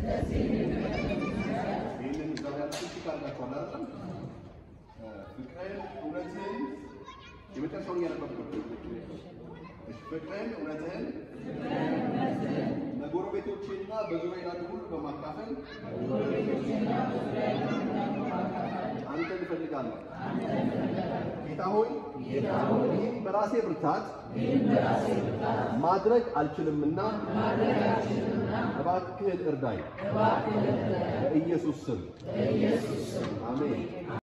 ይህንን እዛ ላይ ያላችሁ ካርጋችኋል አይደል? ፍቅርን እውነትህን የመጨረሻውን እያነበብኩ ነው። እሺ፣ ፍቅርን እውነትህን ለጎረቤቶቼና በዙሪያ ላሉ ሁሉ በማካፈል አንተን እፈልጋለሁ። ጌታ ሆይ ይህን በራሴ ብርታት ማድረግ አልችልምና እባክህን እርዳኝ። በኢየሱስ ስም አሜን።